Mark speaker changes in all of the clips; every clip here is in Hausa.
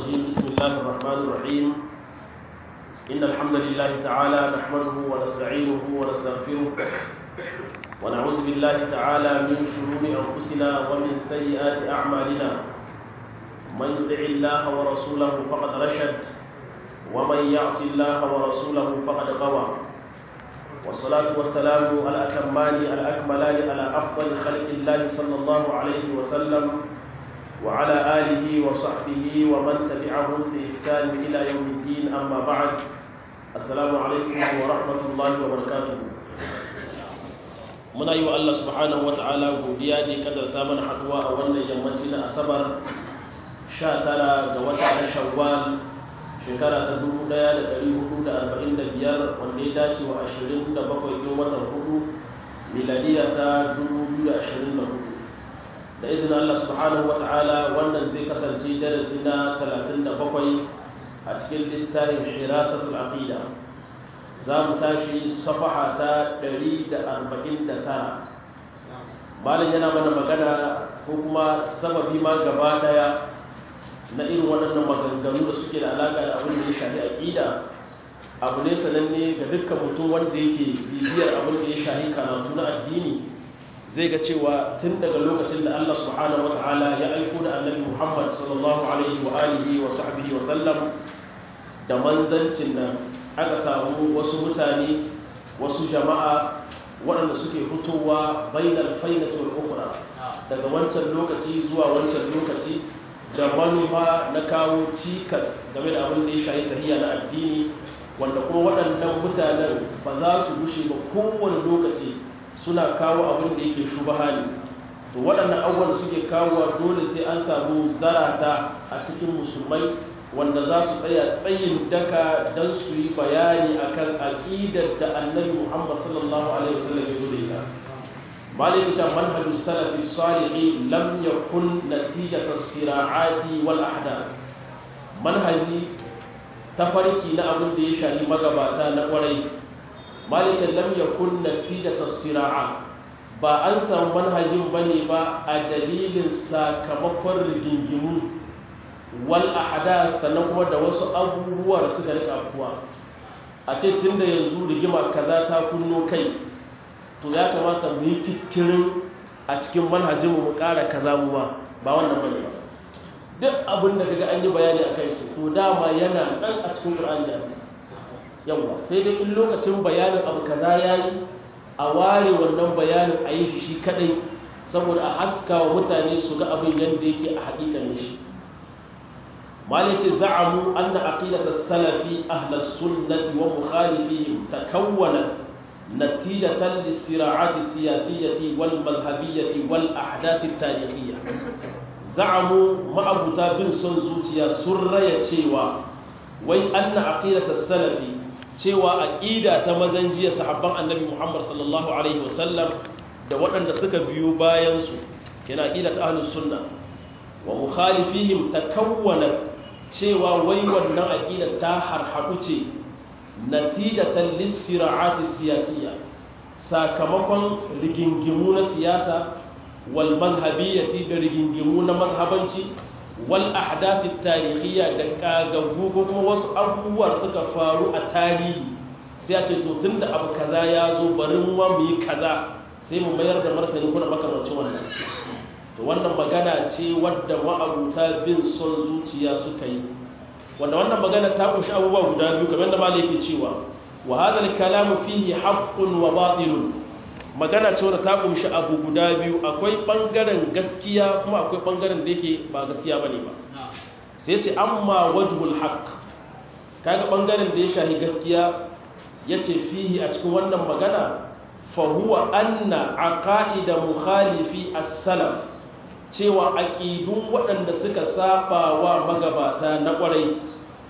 Speaker 1: الرجيم بسم الله الرحمن الرحيم إن الحمد لله تعالى نحمده ونستعينه ونستغفره ونعوذ بالله تعالى من شرور أنفسنا ومن سيئات أعمالنا من يطع الله ورسوله فقد رشد ومن يعص الله ورسوله فقد غوى والصلاة والسلام على الأتمان الأكملان على أفضل خلق الله صلى الله عليه وسلم وعلى آله وصحبه ومن تبعهم بإحسان إلى يوم الدين أما بعد السلام عليكم ورحمة الله وبركاته muna yi wa Allah subhanahu wa ta'ala godiya ne kadarta mana haduwa a wannan yammaci na asabar 19 ga wata na shawwal shekara ta 1445 wanda ya dace wa 27 ga watan hudu miladiya ta 2024 da izinin Allah subhanahu wa ta'ala wannan zai kasance darasi na 37 a cikin littafin shirasatul aqida za mu tashi safaha ta 149 malin yana mana magana ko kuma sababi ma gaba daya na irin waɗannan maganganu da suke da alaƙa da abin da ya shafi aƙida abu ne sananne ga dukkan mutum wanda yake bibiyar abin da ya shafi karatu na addini zai ga cewa tun daga lokacin da Allah subhanahu wata'ala ya aiko da annabi Muhammad sallallahu alaihi wa alihi wa sahbihi wa sallam da manzancin nan aka samu wasu mutane wasu jama'a waɗanda suke fitowa bainal fainati wal ukhra daga wancan lokaci zuwa wancan lokaci da manufa na kawo cikas game da abin da ya shahi sahiya na addini wanda kuma waɗannan mutanen ba za su gushe ba kowane lokaci suna kawo abin da yake shubaha ne to waɗannan abubuwan suke kawowa dole sai an samu zarata a cikin musulmai wanda za su tsaya tsayin daka don su yi bayani akan aƙidar da annabi muhammad sallallahu alaihi wasallam ya zo da ita مالك منهج السلف الصالح لم يكن نتيجة الصراعات والأحداث منهجي تفرقي نأبن دي شاهي مغباتا نقوري مالك لم يكن نتيجة الصراعات ba an samu manhajin bane ba a dalilin sakamakon rigingimu wal ahada sannan kuma da wasu abubuwa da suka rika kuwa a ce tunda yanzu rigima kaza ta kunno kai to ya kamata mu yi fiskirin a cikin manhajin mu ƙara kaza mu ba ba wannan bane ba duk abin da kaga an yi bayani a kai su to dama yana nan a cikin Qur'ani da hadisi yawa sai dai in lokacin bayanin abu kaza yayi a ware wannan bayanin a yi shi shi kadai saboda a haska wa mutane su ga abin yadda yake a haƙiƙanin shi malai ce za'amu anna aqidatu salafi ahlus sunnati wa mukhalifihim takawwanat نتيجة للصراعات السياسية والمذهبية والأحداث التاريخية زعموا ما أبو تابن سنزوتيا سرية شيوا وي أن عقيدة السلف شيوا أكيدة تمزنجية صحابة النبي محمد صلى الله عليه وسلم da waɗanda suka biyo bayansu kina aqidat ahlus sunna wa mukhalifihim takawwana cewa wai wannan aqidar ta harhaɗu ce natijatan lissira'ati siyasiyya sakamakon rigingimu na siyasa wal mazhabiyyati da rigingimu na mazhabanci wal ahdathi tarihiyya da kagaggu ko kuma wasu abubuwa suka faru a tarihi sai a ce to tunda abu kaza ya zo bari mu mu yi kaza sai mu mayar da martani kuna makamancin wannan to wannan magana ce wadda ma'abuta bin son zuciya suka yi wanda wannan magana ta kunshi abubuwa guda biyu kamar da malai yake cewa wa hadha al-kalamu fihi haqqun wa batilun magana ce wadda ta kunshi abu guda biyu akwai bangaren gaskiya kuma akwai bangaren da yake ba gaskiya bane ba sai ce amma wajhul haqq kaga bangaren da ya shahi gaskiya yace fihi a cikin wannan magana fa huwa anna aqaida mukhalifi as-salaf cewa aƙidun waɗanda suka saba wa magabata na ƙwarai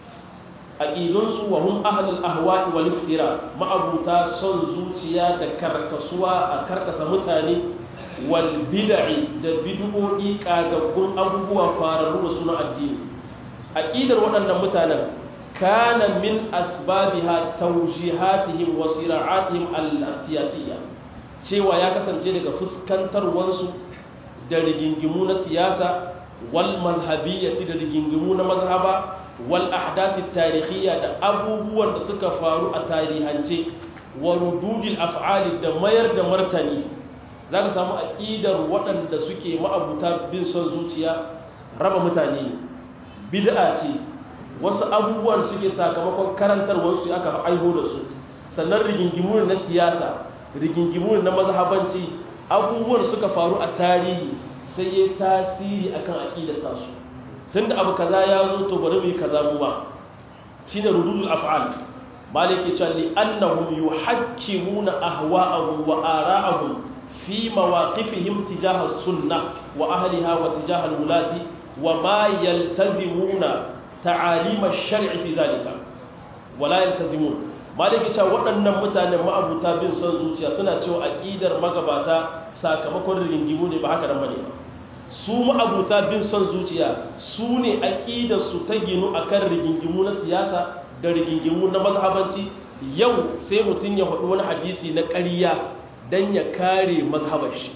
Speaker 1: aƙidunsu wa hun ahalul ahwa'i wal iftira ma'abuta son zuciya da karkasuwa a karkasa mutane wal bid'i da bid'o'i kagaggun abubuwa fararru da suna addini aqidar waɗannan mutanen kana min asbabiha tawjihatihim wa sira'atihim al-siyasiyya cewa ya kasance daga fuskantarwansu da rigingimu na siyasa wal manhabiyyati da rigingimu na mazhaba wal ahdathi tarihiyya da abubuwan da suka faru a tarihance wa rududil af'ali da mayar da martani zaka samu aqidar waɗanda suke ma'abuta bin son zuciya raba mutane bid'a ce wasu abubuwan suke sakamakon karantarwar su aka aiho da su sannan rigingimu na siyasa rigingimu na mazhabanci abubuwan suka faru a tarihi sai ya tasiri akan aqidar tasu tunda abu kaza ya zo to bari mu yi kaza mu ba shine rududul af'al maliki cewa li annahum yuhakkimuna ahwa'ahum wa ara'ahum fi mawaqifihim tijaha sunnah wa ahliha wa tijaha al-wulati wa ma yaltazimuna ta'alim ash-shar'i fi dhalika wa la yaltazimun maliki cewa waɗannan mutanen ma'abuta bin son zuciya suna cewa aqidar magabata sakamakon rigingimu ne ba haka nan bane ba su ma'abuta bin son zuciya su ne aƙidarsu ta ginu a kan rigingimu na siyasa da rigingimu na mazhabanci yau sai mutum ya faɗi wani hadisi na ƙarya don ya kare mazhabar shi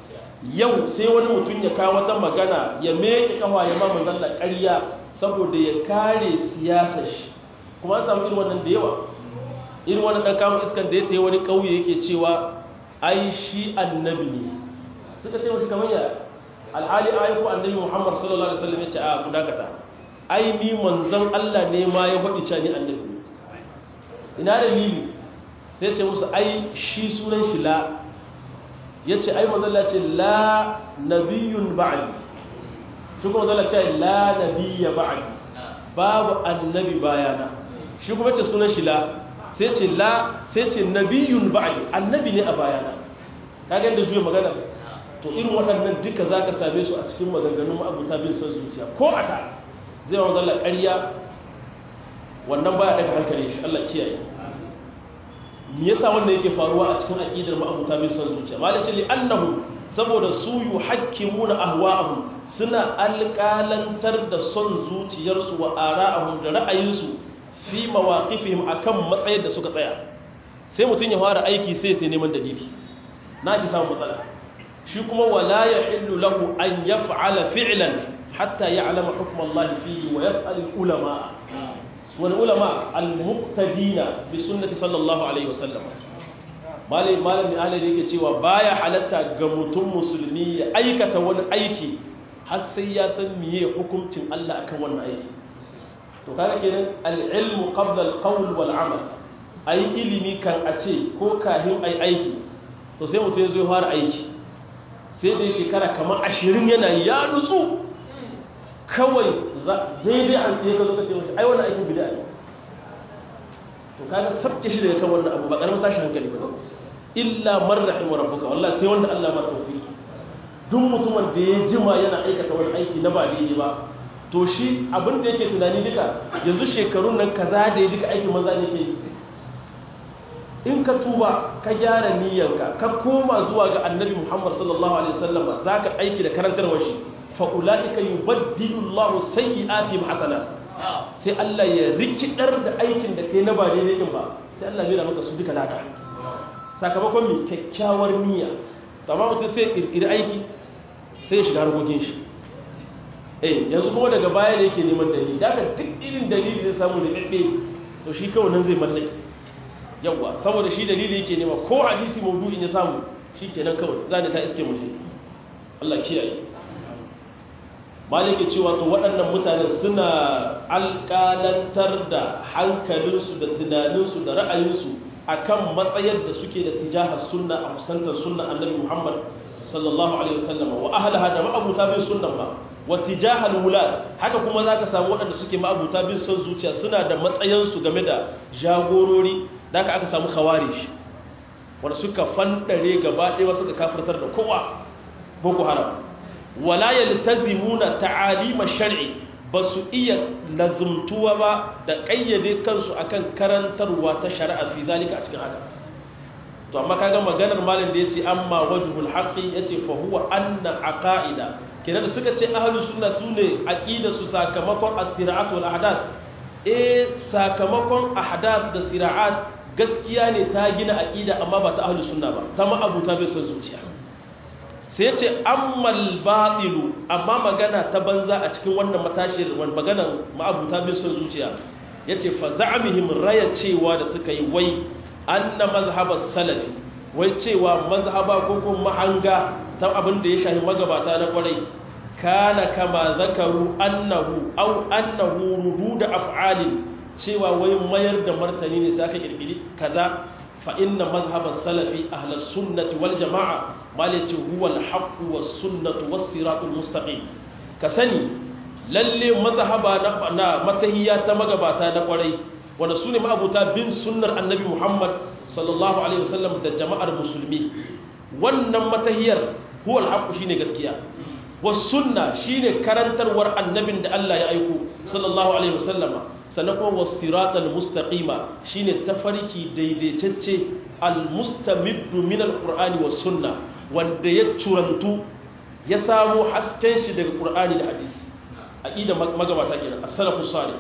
Speaker 1: yau sai wani mutum ya kawo wata magana ya meke kawa ya mamu zalla ƙarya saboda ya kare siyasar shi kuma an samu irin wannan da yawa irin wani ɗan kama iskan da ya ta wani ƙauye yake cewa ai shi annabi ne suka ce mashi kamar ya alhali ayyuku annabi Muhammad sallallahu alaihi wasallam yace a ku dakata ai ni manzon Allah ne ma ya faɗi cewa ni annabi ina dalili sai ce musu ai shi sunan shi la yace ai manzon Allah ce la nabiyyun ba'di shi kuma manzon Allah ce la nabiyya ba'di babu annabi bayana shi kuma ce sunan shi la sai ce la sai ce nabiyyun ba'di annabi ne a bayana kaga inda zuwa magana to irin waɗannan duka za ka same su a cikin maganganun ma'abuta bin son zuciya ko a ta zai wa zalla ƙarya wannan baya daga hankali shi Allah kiyaye me yasa wannan yake faruwa a cikin aqidar ma'abuta bin son zuciya malakin li annahu saboda su yuhakkimuna ahwa'ahum suna alƙalantar da son zuciyarsu wa ara'ahum da ra'ayinsu fi mawaqifihim akan matsayin da suka tsaya sai mutum ya fara aiki sai sai neman dalili na ki samu matsala shi kuma wala ya illu lahu an ya fa'ala fi'lan hatta ya alama hukumar Allah fiye wa ya tsalin ulama wani ulama al-muqtadina bi sunnati sallallahu alaihi wasallam malin malin ala da yake cewa baya halatta ga mutum musulmi ya aikata wani aiki har sai ya san miye hukuncin Allah akan wannan aiki to kaga kenan al-ilmu qabla al-qawl wal amal ai ilimi kan a ce ko kahin ai aiki to sai mutum ya zo ya fara aiki sai dai shekara kamar ashirin yana ya nutsu kawai daidai an tsaye ka zo ka ce mashi ai wannan aikin bida ne to kaga sabke shi daga kan wannan abu ba karamin tashi hankali ba illa man rahimu rabbuka wallahi sai wanda Allah ma tawfiki duk mutumin da ya jima yana aikata wani aiki na ba daidai ba to shi abin da yake tunani duka yanzu shekarun nan kaza da ya duka aikin maza ne ke yi in ka tuba ka gyara niyyanka ka koma zuwa ga annabi Muhammad sallallahu alaihi wasallam zaka aiki da karantarwar shi fa ulaika yubaddilu Allahu sayyi'atihim hasanat sai Allah ya rikidar da aikin da kai na ba daidai din ba sai Allah ya maka su duka lada sakamakon mi kyakkyawar niyya tamam mutum sai kirkiri aiki sai ya shiga harkokin shi eh yanzu kuma daga baya ne yake neman dalili daga duk irin dalili da samu da bebbe to shi kawai nan zai mallake yawwa saboda shi dalili yake nema ko hadisi maudu'in ya samu shi kenan kawai za ta iske mu Allah kiyaye malike cewa to waɗannan mutane suna alƙalantar da hankalinsu da tunaninsu da ra'ayinsu akan matsayar da suke da tijahar sunna a fuskantar sunna annabi Muhammad sallallahu alaihi wasallam wa ahlaha da ma'abuta bin sunnan ba wa tijahal wulad haka kuma zaka samu waɗanda suke ma'abuta bin son zuciya suna da matsayansu game da jagorori da aka aka samu khawarij wanda suka fandare gaba ɗaya suka kafirtar da kowa boko haram wala yaltazimuna ta'alima shar'i basu iya lazumtuwa ba da kayyade kansu akan karantarwa ta shari'a fi zalika a cikin haka to amma kaga maganar malam da yace amma wajhul haqqi yace fa huwa anna aqaida kenan da suka ce ahlus sunna sune aqida su sakamakon as-sira'at wal ahdath eh sakamakon ahdath da sira'at gaskiya ne ta gina aqida amma ba ta ahlus sunna ba ta ma abuta bai san zuciya sai ya ce ammal batilu amma magana ta banza a cikin wannan matashiyar wani maganan ma'abuta bin son zuciya ya ce fa za'amihim raya cewa da suka yi wai anna mazhabar salafi wai cewa mazhaba ko kuma mahanga ta abin da ya shafi magabata na kwarai kana kama zakaru annahu au annahu rududa af'alin cewa wai mayar da martani ne sai aka kirkiri kaza fa inna mazhaban salafi ahlus sunnati wal jamaa malati huwa al haqq was sunnatu was siratul mustaqim ka sani lalle mazhaba na, na matahiyya ta magabata na kwarai wanda sune ma'abuta bin sunnar annabi Muhammad sallallahu alaihi wasallam da jama'ar musulmi wannan matahiyar huwa al haqq shine gaskiya wasunna shine karantarwar annabin da Allah ya aiko sallallahu alaihi wasallama sannan kuma wasiratal mustaqima shine tafarki daidaitacce almustamiddu min alqur'ani was sunna wanda ya curantu ya samu hasken shi daga qur'ani da hadisi aqida magabata kenan as-salafus salih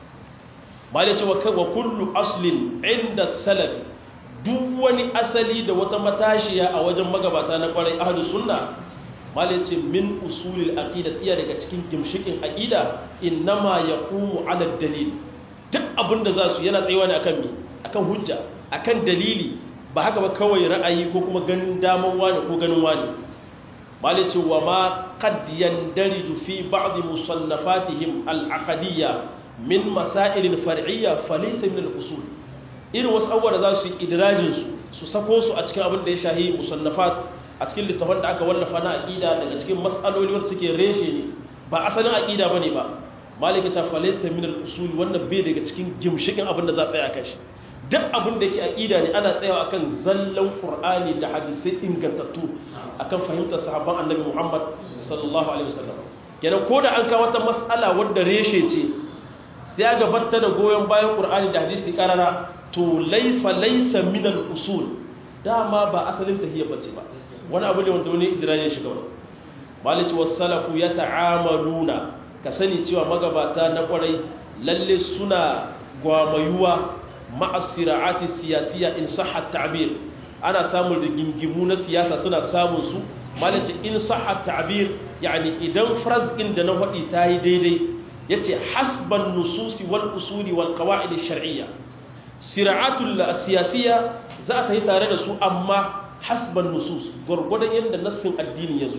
Speaker 1: malai ce wa kullu aslin inda salafi duk wani asali da wata matashiya a wajen magabata na kwarai ahlus sunna malai ce min usulil aqida tsiya daga cikin gimshikin aqida innama yaqumu ala dalil duk abinda za su yana tsayuwa ne akan me akan hujja akan dalili ba haka ba kawai ra'ayi ko kuma ganin daman wani ko ganin wani malai ce wa ma qad yandariju fi ba'd musannafatihim al-aqdiyya min masail far'iyya falaysa min al-usul irin wasu abubuwa da za su yi idrajin su su sako su a cikin abin da ya shahi musannafat a cikin littafin da aka wallafa na aqida daga cikin mas'aloli wanda suke reshe ne ba asalin aqida bane ba malika ta falaysa min al-usul wannan bai daga cikin gimshikin abin da za tsaya kan shi duk abin da yake aqida ne ana tsayawa akan zallan qur'ani da hadisi ingantattu akan fahimtar sahabban annabi Muhammad sallallahu alaihi wasallam kenan ko da an kawo wata mas'ala wadda reshe ce sai ga batta da goyon bayan qur'ani da hadisi karara to laifa laysa min al-usul dama ba asalin tahiyya bace ba wani abu ne wanda wani idirayen shiga wani malici wasu salafu ya ta'amaluna ka sani cewa magabata na kwarai lalle suna gwamayuwa ma'asira'ati siyasiya in sahha ta'bir ana samun rigingimu na siyasa suna samun su malici in sahha ta'bir yani idan frazgin da na faɗi ta yi daidai yace hasban nususi wal usuli wal qawaid shar'iyya sira'atul siyasiya za ta yi tare da su amma hasban nusus gwargwadon yadda nassin addini ya zo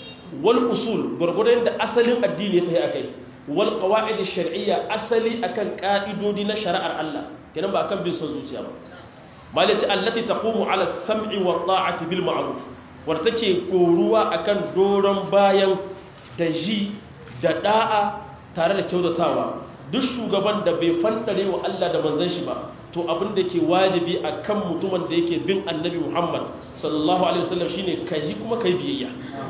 Speaker 1: wal usul gwargwadon yadda asalin addini ya tafi akai wal qawaid shar'iyya asali akan ka'idodi na shari'ar Allah kenan ba akan bin son zuciya ba malaci allati taqumu ala sam'i wa ta'ati bil ma'ruf war take koruwa akan doron bayan da ji da da'a tare da kyautatawa duk shugaban da bai fantare wa Allah da manzon shi ba to abin da ke wajibi a kan mutumin da yake bin annabi muhammad sallallahu alaihi wasallam shine ka ji kuma kai biyayya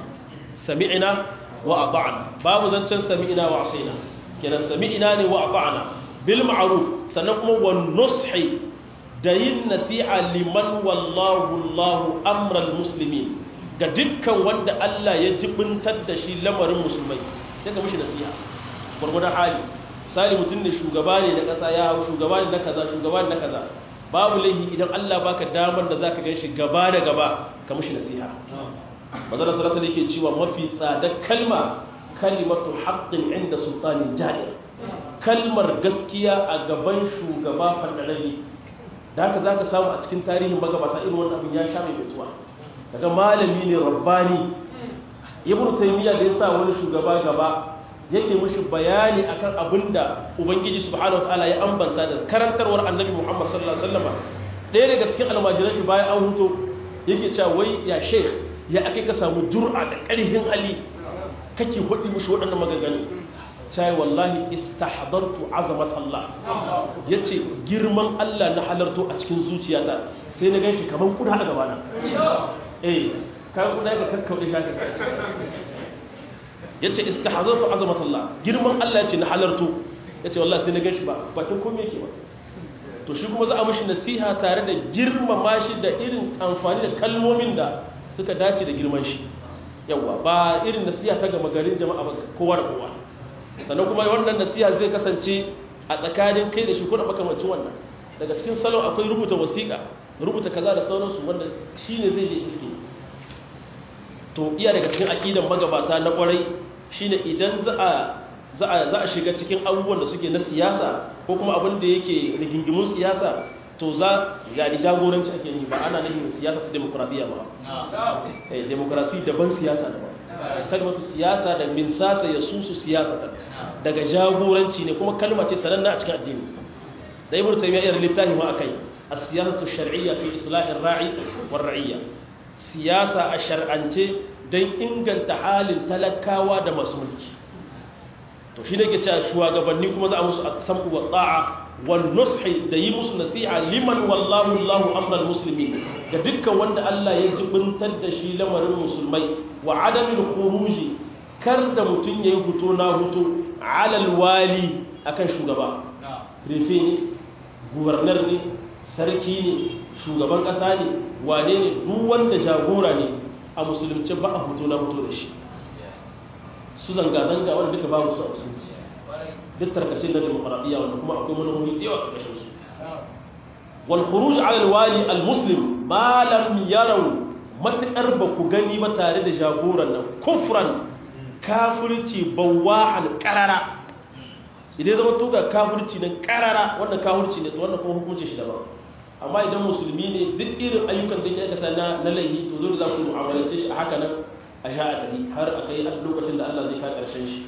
Speaker 1: sami'ina wa ata'na babu zancen sami'ina wa asaina kenan sami'ina ne wa ata'na bil ma'ruf sannan kuma wa nushi da yin nasiha liman wallahu Allahu amral muslimin ga dukkan wanda Allah ya jibintar da shi lamarin musulmai daga mishi nasiha gurgurdan hali misali mutum ne shugaba ne na ƙasa ya hau shugaba ne na kaza shugaba ne na kaza babu laihi idan Allah baka damar da zaka gan shi gaba da gaba ka mushi nasiha manzon sallallahu alaihi yake cewa mafi tsada kalma kalimatu haqqin inda sultanin jahil kalmar gaskiya a gaban shugaba fadarari da haka zaka samu a cikin tarihin magabata irin wannan abin ya sha mai mutuwa daga malami ne rabbani ibnu taymiya da yasa wani shugaba gaba yake mushi bayani akan abinda ubangiji subhanahu wataala ya ambanta da karantarwar annabi Muhammad sallallahu alaihi wasallam ɗaya daga cikin almajiran shi bayan an huto yake cewa wai ya sheikh ya ake ka samu jur'a da ƙarfin hali kake hudi mushi waɗannan maganganu cai wallahi istahdartu azamat Allah yace girman Allah na halarto a cikin zuciyata sai na ganshi kaman kuda a gabana eh kan kuda ka kakkaude shi haka ya ce istihazarsu azamatullah girman Allah ya ce na halartu ya ce wallah sai na gashi ba bakin kome yake ba to shi kuma za a mashi nasiha tare da girmama shi da irin amfani da kalmomin da suka dace da girman shi yawa ba irin nasiha ta gama garin jama'a ba kowa da kowa sannan kuma wannan nasiha zai kasance a tsakanin kai da shi ko da makamancin wannan daga cikin salon akwai rubuta wasiƙa rubuta kaza da sauransu wanda shi ne zai je iske to iya daga cikin aqidan magabata na kwarai shine idan za a za a za a shiga cikin abubuwan da suke na siyasa ko kuma abin da yake rigingimun siyasa to za ga ni jagoranci ake yi ba ana nufin siyasa ta demokradiyya ba eh demokrasi daban siyasa daban kalmatu siyasa da min sasa ya susu siyasa daga jagoranci ne kuma kalma ce sananna a cikin addini da ibnu taymiya ya littafi ma akai as-siyasatu shar'iyya fi islahi ar-ra'i war-ra'iyya siyasa a shar'ance don inganta halin talakawa da masu mulki to shi ne ke cewa shugabanni kuma za a musu sam'u wa ta'a wal nushi da yi musu nasiha liman wallahu Allahu amral muslimin ga dukkan wanda Allah ya jibintar da shi lamarin musulmai wa adamil khuruji kar da mutun yayi huto na huto alal wali akan shugaba prefe ne governor ne sarki ne shugaban kasa ne wane ne duk wanda jagora ne a musulunci ba a huto na huto da shi su zanga-zanga wanda duka babu su a musulunci duk tarkace na demokradiyya wanda kuma akwai manomi da yawa ƙarƙashin su wal khuruj ala al wali al muslim ma lam yarau matakar ba ku gani ba tare da jagoran nan kufran kafirci bawahan qarara idan zama to ga kafirci nan qarara wannan kafirci ne to wannan kuma hukuncin shi daban amma idan musulmi ne duk irin ayyukan da yake aikata na na laihi to dole za ku mu'amalance shi a haka nan a sha a tafi har a kai lokacin da Allah zai ka karshen shi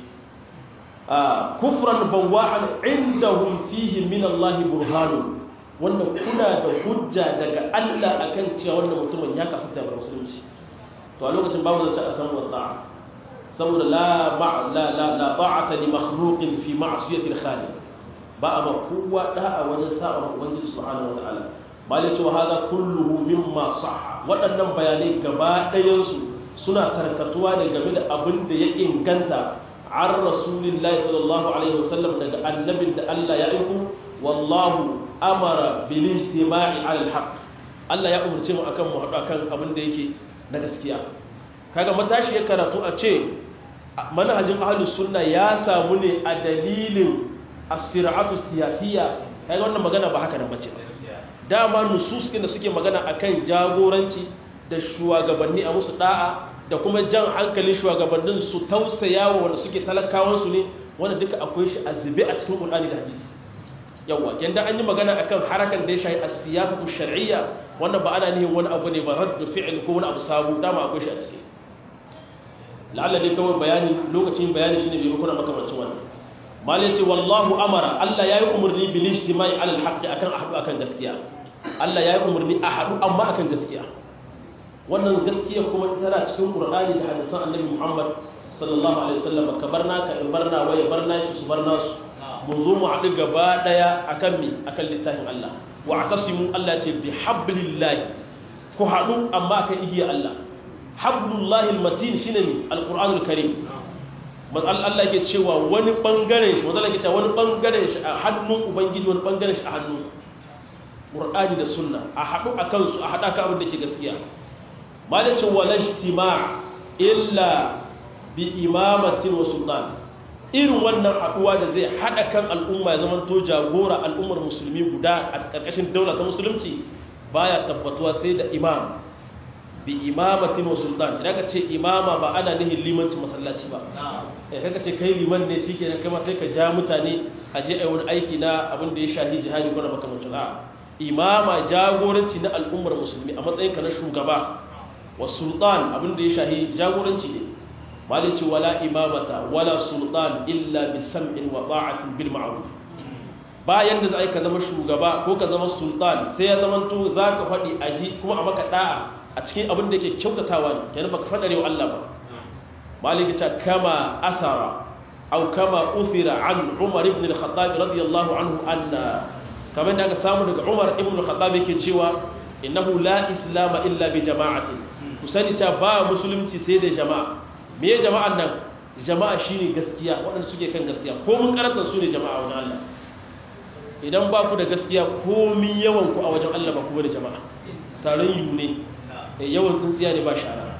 Speaker 1: a kufran bawahan indahum fihi min Allah burhanu wanda kuna da hujja daga Allah akan cewa wannan mutumin ya kafa ta musulunci to a lokacin babu zance a san wata saboda la la la la ta'ata li makhluqin fi ma'siyati al-khaliq ba a makuwa da'a wajen sa'a ma ubangiji subhanahu wataala malai cewa hada kulluhu mimma sahha waɗannan bayanai gaba ɗayansu suna tarkatuwa ne game da abin da ya inganta an rasulillahi sallallahu alaihi wasallam daga annabin da Allah ya aiko wallahu amara bil istima'i ala al Allah ya umarce mu akan mu haɗu akan abin da yake na gaskiya kaga matashi ya karatu a ce manhajin ahlus sunna ya samu ne a dalilin as-sir'atu siyasiyya kaga wannan magana ba haka nan bace dama nusus da suke magana akan jagoranci da shugabanni a musu da'a da kuma jan hankalin shugabannin su tausaya wa wanda suke talakawansu ne wanda duka akwai shi a zube a cikin Qur'ani da hadisi yawa yanda an yi magana akan harakan da ya shahi a siyasatu shar'iyya wannan ba ana nihin wani abu ne ba raddu fi'il ko wani abu sabu dama akwai shi a ciki la'alla dai kawai bayani lokacin bayani shine bai kuna makamancin wannan malai ce wallahu amara Allah yayi umarni bil ijtima'i ala al-haqqi akan ahadu akan gaskiya Allah yayi umarni a hadu amma akan gaskiya wannan gaskiya kuma tana cikin Qur'ani da hadisan Annabi Muhammad sallallahu alaihi wasallam ka barna ka in barna waye barna shi su barna su mun zo mu haɗu gaba daya akan mi akan littafin Allah wa atasimu Allah ce bi hablillahi ku haɗu amma akan igiya Allah hablullahi almatin shine mi alqur'anul karim Allah yake cewa wani bangaren shi wanda yake cewa wani bangaren shi a hannun ubangiji wani bangaren shi a hannun Qur'ani da sunna a haɗu akan su a haɗa ka abin da ke gaskiya malicin wala ijtima illa bi imamatin wa sultan irin wannan haduwa da zai hada kan al'umma ya zama to jagora al'ummar musulmi guda a karkashin daula ta musulunci baya tabbatuwa sai da imam bi imamatin wa sultan idan ka ce imama ba ana nihin limanci masallaci ba eh kaga ce kai liman ne shikenan kai ma sai ka ja mutane a je ai wani aiki na abin da ya shahi jihadi ko na makamancin a imama jagoranci na al'ummar musulmi a matsayin ka na shugaba wa sultan abinda ya shahi jagoranci ne malici wala imamata wala sultan illa bi sam'in wa ta'atin bil ma'ruf bayan da zai ka zama shugaba ko ka zama sultan sai ya zama to zaka fadi aji kuma a maka da'a a cikin abin da yake kyautatawa ne kenan baka fadare wa Allah ba maliki ta kama asara aw kama uthira an umar ibn al-khattab radiyallahu anhu anna kamar da aka samu daga umar ibn al-khattab yake cewa innahu la islama illa bi jama'atin ku sani ta ba musulunci sai da jama'a me ya jama'an nan jama'a shine gaskiya waɗanda suke kan gaskiya ko mun karanta su ne jama'a wajen Allah idan ba ku da gaskiya komi yawan ku a wajen Allah ba ku da jama'a taron yu ne yawan tsintsiya ne ba shara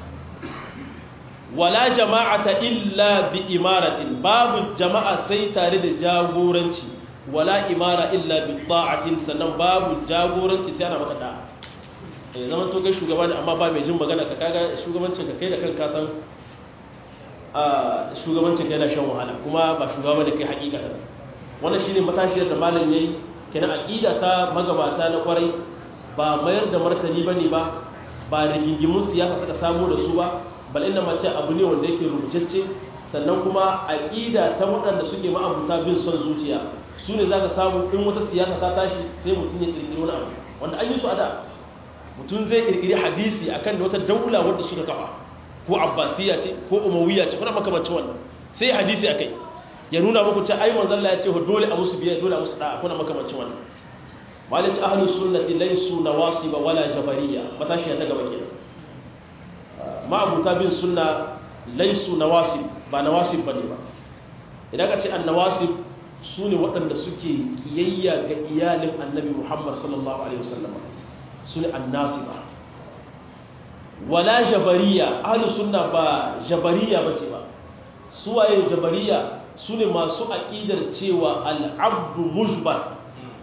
Speaker 1: wala jama'ata illa bi imaratin babu jama'a sai tare da jagoranci wala imara illa bi ta'atin sannan babu jagoranci sai ana maka da'a ya zama to kai shugaba ne amma ba mai jin magana ka kaga shugabancin ka kai da kanka san shugabancin ka yana shan wahala kuma ba shugaba da kai hakikatan wannan shine matashiyar da malam yayi kenan aqida ta magabata na kwarai ba mayar da martani bane ba ba rigingimun siyasa suka samu da su ba bal inna mace abu ne wanda yake rubutacce sannan kuma aqida ta waɗanda suke ma'abuta bin son zuciya su ne zaka samu in wata siyasa ta tashi sai mutum ya kirkiri wani abu wanda an yi su a da mutum zai kirkiri hadisi akan wata daula wadda suka kafa ko abbasiya ce ko umayya ce kuna makamancin wannan sai hadisi akai ya nuna muku cewa ai manzon Allah ya ce dole a musu biya dole a musu da'a kuna makamancin wannan malici ahlus sunnati laysu nawasiba wala jabariya matashi ta gaba kenan ma'abuta bin sunna laysu nawasib ba nawasib bane ba idan ka ce annawasib sune waɗanda suke kiyayya ga iyalin annabi Muhammad sallallahu alaihi wasallam sune annasiba wala jabariya ahlus sunna ba jabariya bace ba suwaye jabariya sune masu aqidar cewa al-abdu mujbar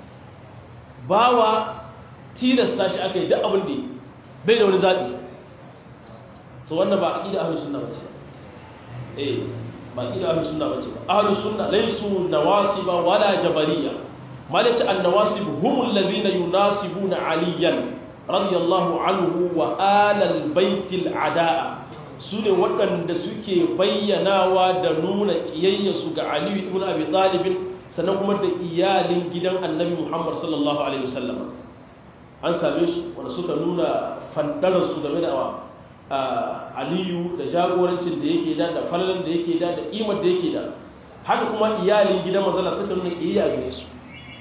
Speaker 1: bawa tilasta shi aka yi duk abin da bai da wani zaɓi to wannan ba aƙida ahlus sunna bace eh ba aƙida ahlus sunna bace ba ahlus sunna laysu nawasiba wala jabariya malaci an-nawasib humul ladhina yunasibuna aliyan radiyallahu anhu wa alal baitil adaa su ne waɗanda suke bayyanawa da nuna ƙiyayyarsu ga aliyu ibn abi talibin sannan kuma da iyalin gidan annabi muhammad sallallahu alaihi wasallam an same su wanda suka nuna fandararsu game da aliyu da jagorancin da yake da da falalan da yake da da ƙimar da yake da haka kuma iyalin gidan mazala suka nuna ƙiyayya gare su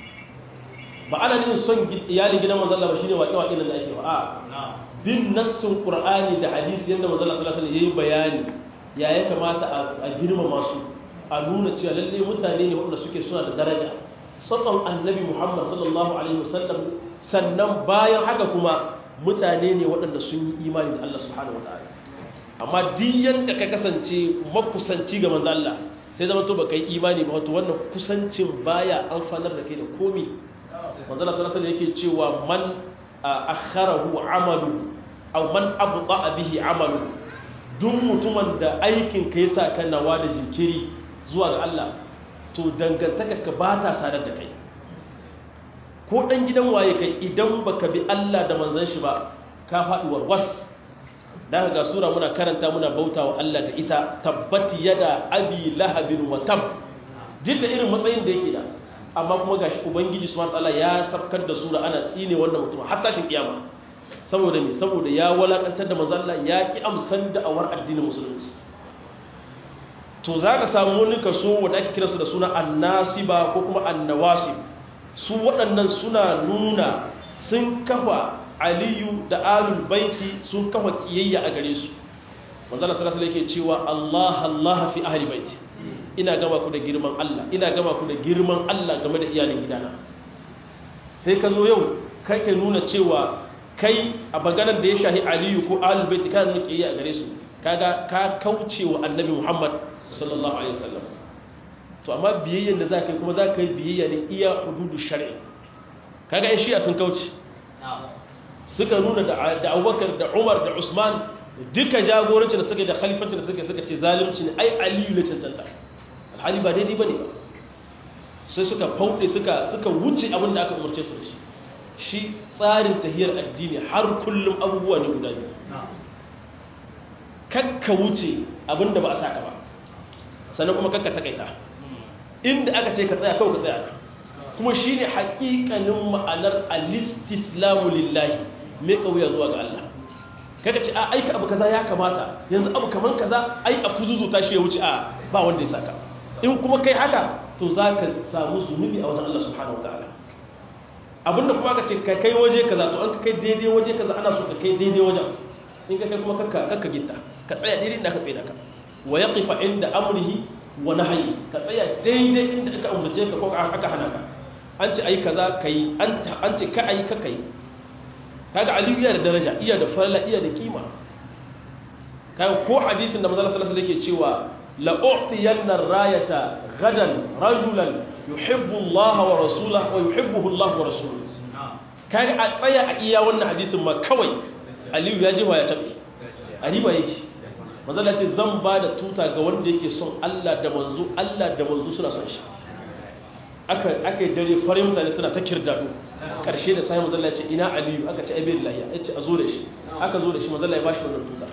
Speaker 1: ba ana nufin son iyalin gidan mazala ba shine waƙe-waƙe da ake ba a bin nassin qur'ani da hadisi yadda mazala sallallahu alaihi yayi bayani ya ya kamata a girmama su a nuna cewa lalle mutane ne wanda suke suna da daraja sallan annabi muhammad sallallahu alaihi wasallam sannan bayan haka kuma mutane ne waɗanda sun yi imani da Allah subhanahu wataala amma duk yanda ka kasance makusanci ga manzo Allah sai zama to baka yi imani ba wato wannan kusancin baya amfanar da kai da komi manzo Allah sallallahu alaihi yake cewa man akharahu amalu aw man abda bihi amalu duk mutumin da aikin kai sa kan nawa da jinkiri zuwa ga Allah to dangantaka ka ba ta sadar da kai ko dan gidan waye kai idan baka bi Allah da manzon shi ba ka faɗi warwas dan ga sura muna karanta muna bautawa Allah da ita tabbati yada abi lahabin wa tab duk da irin matsayin da yake da amma kuma gashi ubangiji subhanahu wataala ya sabkar da sura ana tsine wannan mutum har tashin kiyama saboda me saboda ya walakantar da manzo Allah ya ki amsan da awar addinin musulunci to zaka samu wani kaso wanda ake kiransu da suna annasiba ko kuma annawasib su waɗannan suna nuna sun kafa aliyu da alul baiti sun kafa kiyayya a gare su manzo Allah sallallahu alaihi yake cewa Allah Allah fi ahli baiti ina gama ku da girman Allah ina gama ku da girman Allah game da iyalin gidana sai ka zo yau kake nuna cewa kai a baganar da ya shahi aliyu ko alul baiti kana nuna kiyayya a gare su kaga ka kauce wa annabi Muhammad sallallahu alaihi wasallam to amma biyayyen da zaka yi kuma zaka yi biyayya ne iya hududu shar'i kaga ai shi'a sun kauce suka nuna da Abubakar da Umar da Usman duka jagoranci da suka da khalifanci da suka suka ce zalunci ne ai aliyu ne cancanta alhali ba daidai bane ba sai suka fauɗe suka suka wuce abin da aka umarce su da shi shi tsarin tahiyar addini har kullum abubuwa ne guda biyu kakka wuce abin da ba a saka ba sannan kuma kakka takaita inda aka ce ka tsaya kawai ka tsaya kuma shine haƙiƙanin ma'anar al-istislamu lillahi mai kauya zuwa ga Allah kaga ce a aika abu kaza ya kamata yanzu abu kaman kaza ai a kuzuzuta shi ya wuce a ba wanda ya saka in kuma kai haka to za ka samu zunubi a wajen Allah subhanahu wa ta'ala abinda kuma ka ce ka kai waje kaza to an ka kai daidai waje kaza ana so ka kai daidai wajen in ka kai kuma kakka kakka gitta ka tsaya daidai inda ka tsaye da ka wa yaqifa inda amrihi wa nahyi ka tsaya daidai inda aka umarce ka ko aka hana ka an ce ai kaza kai an an ce ka ai ka kai kaga aliyu iya da daraja iya da farla iya da kima kaga ko hadisin da manzo sallallahu alaihi yake cewa la u'tiyanna rayata gadan rajulan yuhibbu Allah wa rasulahu wa yuhibbuhu Allah wa rasuluhu kaga a tsaya a iya wannan hadisin ma kawai aliyu ya jefa ya cabe a riba yake manzala ce zan ba da tuta ga wanda yake son Allah da manzo Allah da manzo suna son shi aka aka yi dare farin mutane suna ta kirdado karshe da sai manzala ce ina aliyu aka ce aibe lahiya yace a zo da shi aka zo da shi manzala ya bashi wannan tuta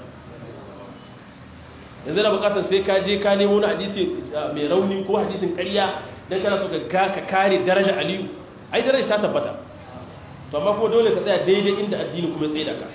Speaker 1: yanzu na bukatar sai ka je ka nemo na hadisi mai rauni ko hadisin ƙarya dan kana so ka ka kare daraja aliyu ai daraja ta tabbata to amma kuma dole ka tsaya daidai inda addini kuma tsaye da ka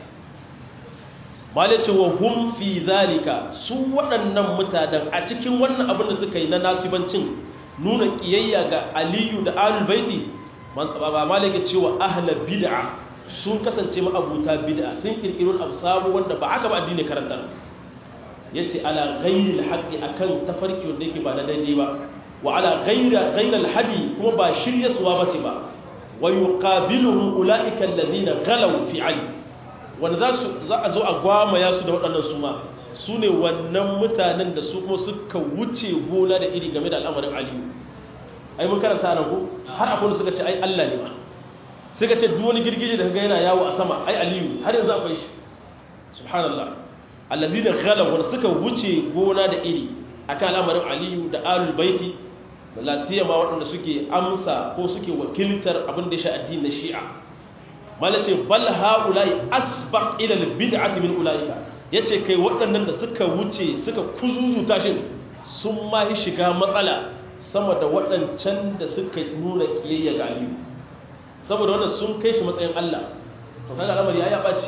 Speaker 1: malice wa hum fi zalika su waɗannan mutanen a cikin wannan abin da suka yi na nasibancin nuna kiyayya ga aliyu da alul baiti ba malike cewa ahla bid'a sun kasance ma'abuta bid'a sun kirkiro abu sabu wanda ba aka ba addini karanta yace ala ghairil haqqi akan tafarki wanda yake ba na daidai ba wa ala ghaira ghairil hadi kuma ba shiryaswa bace ba wa yuqabiluhum ulaika alladhina ghalaw fi ali wanda za a zo a gwamaya su da waɗannan su ma su ne wannan mutanen da su kuma suka wuce gona da iri game da al'amarin aliyu ai mun karanta nan ko har akwai suka ce ai Allah ne ba suka ce duk wani girgije da kaga yana yawo a sama ai aliyu har yanzu akwai shi subhanallah alladhina ghalaw wanda suka wuce gona da iri akan al'amarin aliyu da alul baiti la siyama waɗanda suke amsa ko suke wakiltar abin da ya sha addinin shi'a malace bal haula'i asbaq ila albid'ati min ulaika yace kai waɗannan da suka wuce suka kuzuzuta shi sun ma yi shiga matsala sama da waɗancan da suka nuna kiyayya ga aliyu saboda wannan sun kai shi matsayin Allah to kaga al'amari ya baci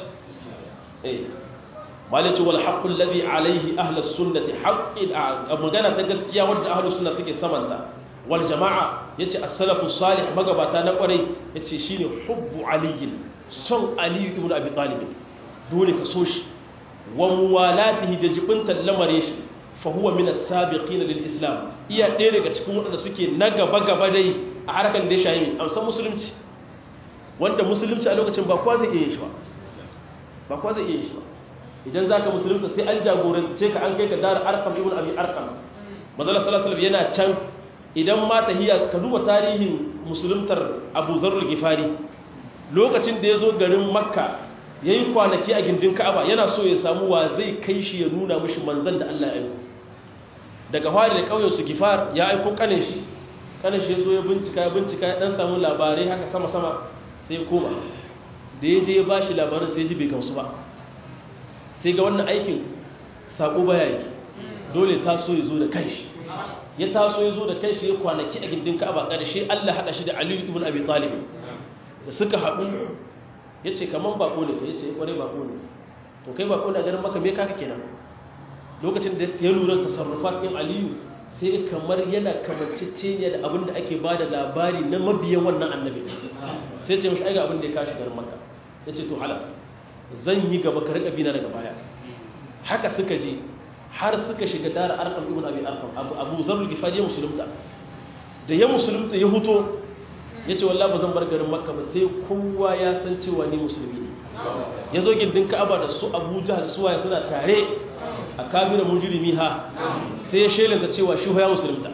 Speaker 1: eh malace wal haqqu alladhi alayhi ahlus sunnati haqqin magana ta gaskiya wanda ahlus sunna suke samanta wal jama'a yace as-salafu salih magabata na kwarai yace shine hubbu aliyin son ali ibn abi talib dole ka so shi wa muwalatihi da jibintan lamare shi fa huwa min as-sabiqin lil islam iya ɗaya daga cikin waɗanda suke na gaba gaba dai a harkan da ya shayi amsan musulunci wanda musulunci a lokacin ba kwa zai iya shi ba ba kwa zai iya shi ba idan zaka musulunta sai an jagorance ka an kai ka dar arqam ibn abi arqam manzo sallallahu alaihi yana can idan ma tahiya ka duba tarihin musuluntar abu zarrul gifari lokacin da ya zo garin makka ya yi kwanaki a gindin ka'aba yana so ya samu wa zai kai shi ya nuna mashi manzan da allah ya aiko daga fari da ƙauyensu gifar ya aiko kane shi kane shi ya zo ya bincika ya bincika ya ɗan samu labarai haka sama-sama sai ya koma da ya je ya ba shi labarin sai ji bai gamsu ba sai ga wannan aikin saƙo baya yi dole taso ya zo da kanshi ya taso ya zo da kai shi ya kwanaki a gindin ka'aba ƙarshe Allah haɗa shi da Aliyu ibn Abi Talib da suka haɗu ya ce kaman bako ne ka ya ce ƙwarai bako ne to kai bako ne a ganin maka me kaka kenan lokacin da ya lura tasarrufat ɗin Aliyu sai kamar yana kamanceceniya da abin da ake ba da labari na mabiyan wannan annabi sai ce mashi aiga abin da ya kashi garin maka ya ce to halas zan yi gaba ka riƙa bina daga baya haka suka je har suka shiga dara arkam ibn abi arkam abu zarul gifari ya musulunta da ya musulunta ya huto ya ce wallah ba zan bar garin makka ba sai kowa ya san cewa ni musulmi ne ya zo gindin ka'aba da su abu jahal suwaye suna tare a kabira mujrimi ha sai ya shelanta cewa shi ya musulunta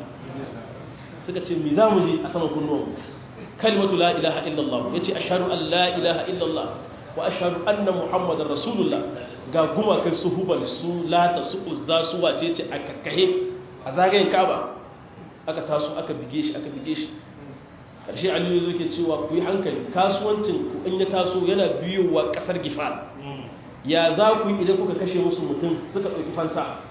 Speaker 1: suka ce mi za mu ji a saman kunnuwan kalimatu la ilaha illallah ya ce ashhadu an la ilaha illallah wa ashhadu anna muhammadar rasulullah ga gumakan su hubal su lata su uzza su wace ce a kakkahe a zagayen kaba aka taso aka bige shi aka bige shi ƙarshe aliyu zo ke cewa ku yi hankali kasuwancin ku in ya taso yana biyowa ƙasar gifar ya za ku yi idan kuka kashe musu mutum suka ɗauki fansa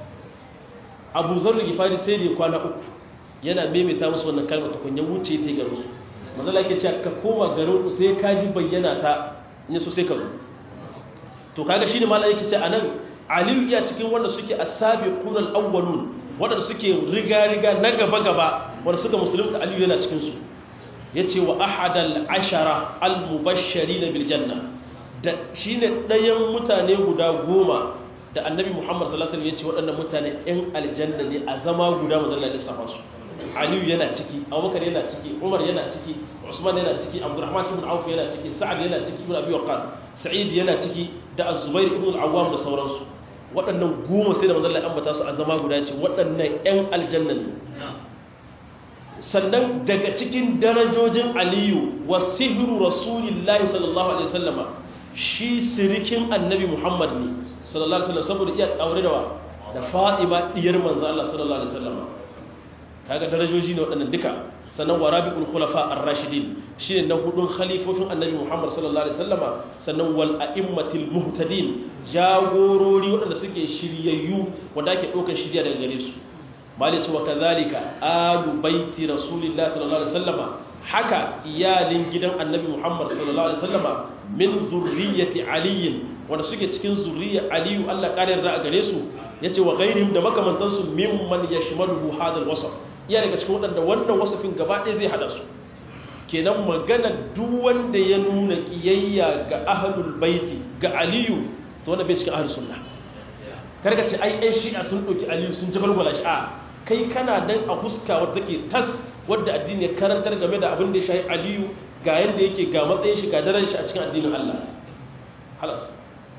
Speaker 1: abu zarri gifari sai da ya kwana uku yana maimaita musu wannan kalmar tukunya wuce ta yi garin su mazala ke cewa ka koma garin ku sai ka ji bayyana ta in so sai ka zo to kaga shine malai yake ce anan aliyu iya cikin wanda suke as-sabiqun al-awwalun wanda suke riga riga na gaba gaba wanda suka musulunta aliyu yana cikin su yace wa ahadal ashara al-mubashshirin bil janna da shine dayan mutane guda goma da annabi muhammad sallallahu alaihi wasallam yace waɗannan mutane ɗan aljanna ne a zama guda mazalla lissafa su aliyu yana ciki abubakar yana ciki umar yana ciki usman yana ciki abdurrahman ibn auf yana ciki sa'ad yana ciki ibn abi waqqas sa'id yana ciki da az-zubair ibn al-awwam da sauransu waɗannan goma sai da manzon Allah ambata su a zama guda ce waɗannan ƴan aljanna ne sannan daga cikin darajojin aliyu wa sihru rasulillahi sallallahu alaihi wasallama shi sirikin annabi muhammad ne sallallahu alaihi wasallam saboda iya aure da wa da fatima diyar manzo Allah sallallahu alaihi wasallama kaga darajoji ne waɗannan duka sannan wa rabi'ul khulafa ar-rashidin shine na hudun khalifofin annabi Muhammad sallallahu alaihi wasallama sannan wal a'immatil muhtadin jagorori waɗanda suke shiryayyu wanda ake ɗaukar shirya daga gare su malice wa kadhalika alu baiti rasulillah sallallahu alaihi wasallama haka iyalin gidan annabi Muhammad sallallahu alaihi wasallama min zurriyyati ali wanda suke cikin zurriyyar aliyu Allah kare yarda a gare su yace wa ghairihim da makamantansu mimman yashmaluhu hadal wasf iya daga cikin waɗanda wannan wasafin gaba ɗaya zai haɗa su kenan magana duk wanda ya nuna ƙiyayya ga ahlul baiti ga aliyu to wanda bai cikin ahlus sunna karka ce ai ai shi'a sun ɗauki aliyu sun jabalwala shi a kai kana dan a huska wadda take tas wadda addini ya karantar game da abin da ya shahi aliyu ga yadda yake ga matsayin shi ga daren shi a cikin addinin Allah halas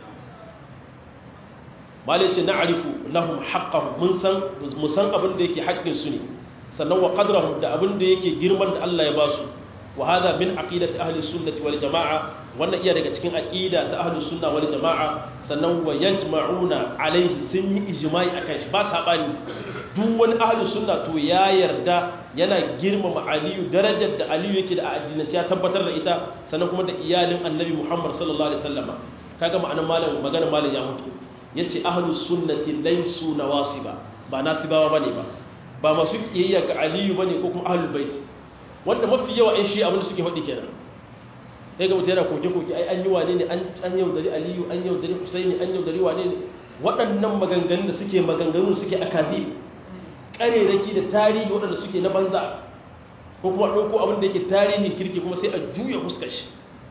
Speaker 1: malai ce na arifu lahum haqqahum mun san mun san abin da yake haƙƙin su ne sannan wa qadrahum da abin da yake girman da Allah ya ba su wa hada min aqidati ahli sunnati wal jamaa wannan iya daga cikin aqida ta ahli sunna wal jamaa sannan wa yajma'una alaihi sun yi ijma'i akan shi ba sabani duk wani ahli sunna to ya yarda yana girmama aliyu darajar da aliyu yake da a addinance ya tabbatar da ita sannan kuma da iyalin annabi muhammad sallallahu alaihi wasallam kaga ma'anar malam magana malam ya mutu yace ahlus sunnati laysu nawasiba ba nasibawa bane ba ba masu kiyayya ga aliyu bane ko kuma ahlul bait wanda mafi yawa ai shi abin da suke faɗi kenan sai ga mutum yana koke koke ai an yi wane ne an yaudari aliyu an yaudari husaini an yaudari wane ne waɗannan maganganun da suke maganganun suke akazi ƙareraki da tarihi waɗanda suke na banza ko kuma ɗauko abin da yake tarihin kirki kuma sai a juya fuskar shi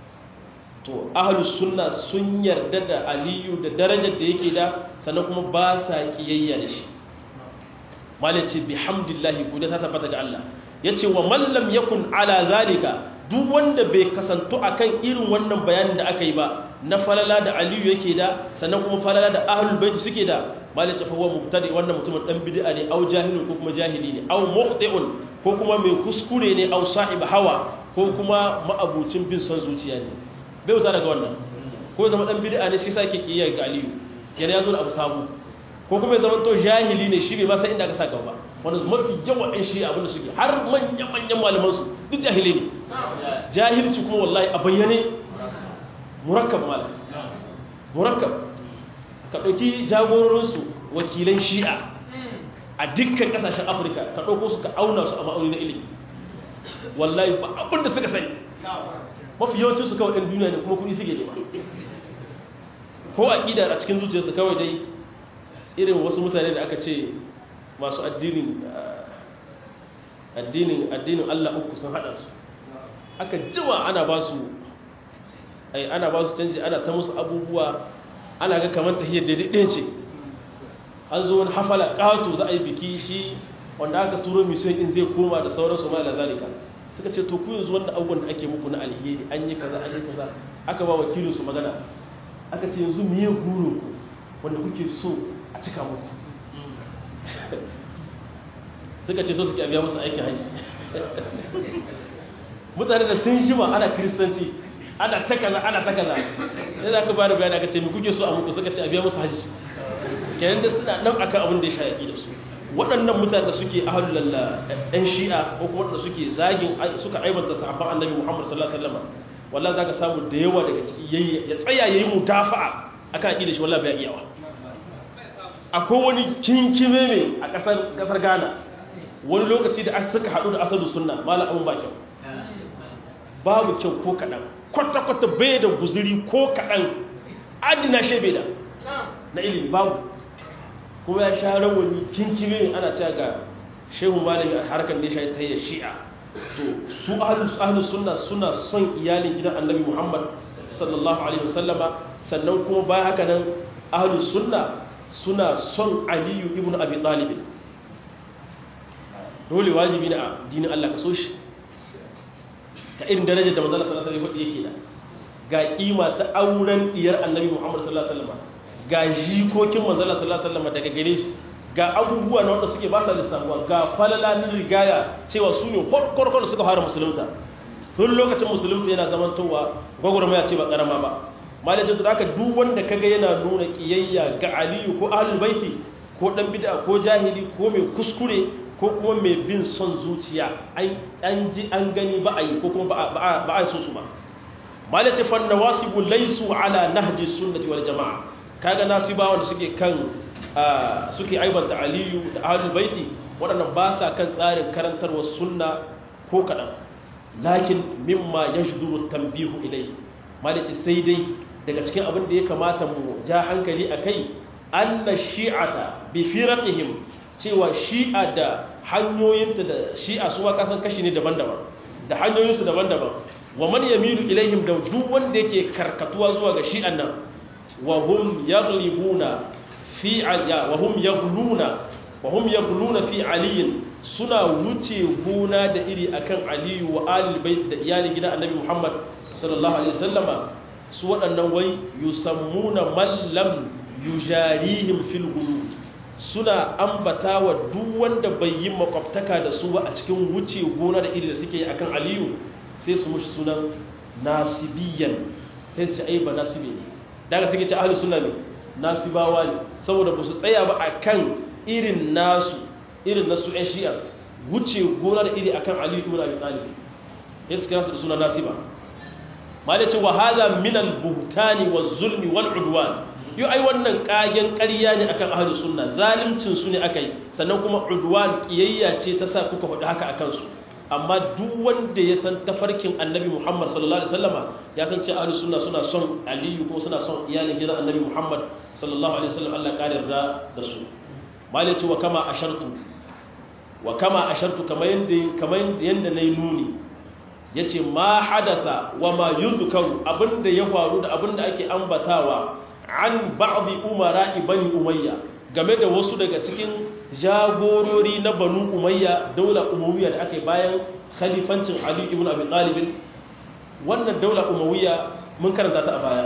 Speaker 1: to ahlus sunna sun yarda da aliyu da darajar da yake da sannan kuma ba sa kiyayya da shi malai ce bihamdillahi godiya ta tabbata ga Allah yace wa man lam yakun ala zalika duk wanda bai kasantu akan irin wannan bayanin da aka yi ba na falala da aliyu yake da sannan kuma falala da ahlul bait suke da malai ce fa huwa mubtadi wannan mutumin dan bid'a ne au jahilun ko kuma jahili ne au mukhti'un ko kuma mai kuskure ne au sahib hawa ko kuma ma'abucin bin son zuciya ne bai wuta daga wannan ko zama dan bid'a ne shi sake kiyaya ga aliyu yana yazo da abu sabu ko kuma ya zama to jahili ne shi bai ma san inda aka saka ba wanda mafi yawan ɗan shi abin da suke har manyan manyan malaman su duk jahilai ne jahilci kuma wallahi a bayyane murakkab malam murakkab ka ɗauki jagororinsu wakilan shi'a a dukkan ƙasashen afirka ka ɗauko su ka auna su a ma'auni na ilimi wallahi ba abin da suka sani mafi yawancin su kawai ɗan duniya ne kuma kuɗi suke nema ko a ƙida a cikin zuciyarsu kawai dai irin wasu mutane da aka ce masu addinin addinin addinin Allah uku sun hada su aka jima ana ba su ai ana ba su canji ana ta musu abubuwa ana ga kamar tahiyar daidai ɗaya ce an zo wani hafala ƙato za a yi biki shi wanda aka turo mission in zai koma da sauransu ma da zalika suka ce to ku yanzu wanda abubuwan da ake muku na alheri an yi kaza an yi kaza aka ba wakilin su magana aka ce yanzu miye guru wanda kuke so a cika muku suka ce so suke biya musu aikin hajji mutane da sun jima ana kiristanci ana ta kaza ana ta kaza sai za ka ba da bayani aka ce mi kuke so a muku suka ce a biya musu hajji kenan da suna nan akan abin da ya shayaƙi da su waɗannan mutane da suke ahalul ɗan shi'a ko kuma waɗanda suke zagin suka aibanta sahabban annabi muhammad sallallahu alaihi wasallam wallahi zaka samu da yawa daga ciki ya tsaya yayi mudafa'a akan aqida shi wallahi bai iyawa akwai wani kinkime ne a ƙasar ƙasar Ghana wani lokaci da suka haɗu da asadu sunna malam abun ba kyau babu kyau ko kaɗan kwata-kwata bai da guzuri ko kaɗan adina shi bai da na ilimi babu kuma ya sha rawani kinkime ana cewa ga shehu malami a harkar da ya ta yi shi'a to su ahlus sunna suna son iyalin gidan annabi muhammad sallallahu alaihi wasallama sannan kuma bayan haka nan ahlus sunna suna son aliyu ibn abi talib dole wajibi ne a dinin Allah ka so shi ka irin darajar da manzala sallallahu alaihi wasallam yake da ga kima ta auren diyar annabi muhammad sallallahu alaihi wasallam ga jikokin manzala sallallahu alaihi wasallam daga gare shi ga abubuwa na wanda suke ba sa lissafuwa ga falala na rigaya cewa su ne farkon suka fara musulunta tun lokacin musulunta yana zamantowa gwagwarmaya ce ba karama ba malacin da aka duk wanda kaga yana nuna kiyayya ga aliyu ko ahlul baiti ko dan bid'a ko jahili ko mai kuskure ko kuma mai bin son zuciya an ji an gani ba a yi ko kuma ba a so su ba malacin fan nawasibu laysu ala nahji sunnati wal jamaa kaga nasibawa da suke kan suke aibanta aliyu da ahlul baiti waɗannan ba sa kan tsarin karantarwar sunna ko kaɗan lakin mimma ya shuduru tambihu ilai malice sai dai daga cikin abin da ya kamata mu ja hankali a kai anna shi'ata bi firaqihim cewa shi'a da hanyoyinta da shi'a su ma kasan kashi ne daban-daban da hanyoyinsu daban-daban wa man yamilu ilaihim da duk wanda yake karkatuwa zuwa ga shi'an nan wa hum yaghlibuna fi wa hum yaghluna wa hum yaghluna fi aliyin suna wuce gona da iri akan aliyu wa alil bait da iyalin gidan annabi muhammad sallallahu alaihi wasallama su waɗannan wai yusammuna man lam yujarihim fil ghulub suna ambata wa duk wanda bai yi makwabtaka da su ba a cikin wuce gona da iri da suke yi akan aliyu sai su mushi sunan nasibiyan sai su ai ba nasibi ne daga suke ce ahlus sunna ne nasibawa ne saboda ba su tsaya ba akan irin nasu irin nasu ɗan shi'a wuce gona da iri akan aliyu ibn abi talib ya suka nasu da suna nasiba ma da ce wa hadha min al buhtani waz zulmi wal udwan yau ai wannan kagen ƙarya ne akan ahlus sunna zalimcin su ne akai sannan kuma udwan kiyayya ce ta sa kuka faɗi haka akan su amma duk wanda ya san tafarkin annabi Muhammad sallallahu alaihi wasallama ya san cewa ahlus sunna suna son aliyu kuma suna son iyalin gidan annabi Muhammad sallallahu alaihi wasallam Allah kare yarda da su malai ce wa kama ashartu wa kama ashartu kamar yanda kamar yanda nayi nuni yace ma hadatha wa ma yuzkaru abinda ya faru da abinda ake ambatawa an ba'di umara bani umayya game da wasu daga cikin jagorori na banu umayya daular umawiyya da ake bayan khalifancin ali ibn abi talib wannan daular umawiyya mun karanta ta a baya